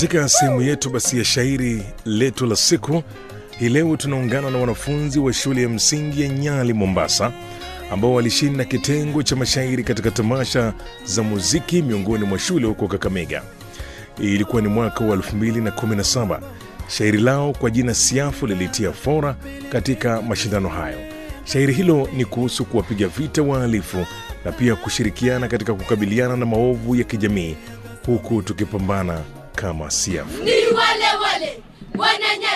Katika sehemu yetu basi ya shairi letu la siku hii leo tunaungana na wanafunzi wa shule ya msingi ya Nyali, Mombasa, ambao walishinda kitengo cha mashairi katika tamasha za muziki miongoni mwa shule huko Kakamega. Ilikuwa ni mwaka wa 2017. Shairi lao kwa jina Siafu lilitia fora katika mashindano hayo. Shairi hilo ni kuhusu kuwapiga vita wahalifu na pia kushirikiana katika kukabiliana na maovu ya kijamii huku tukipambana kama Siafu. ni wale wale wananya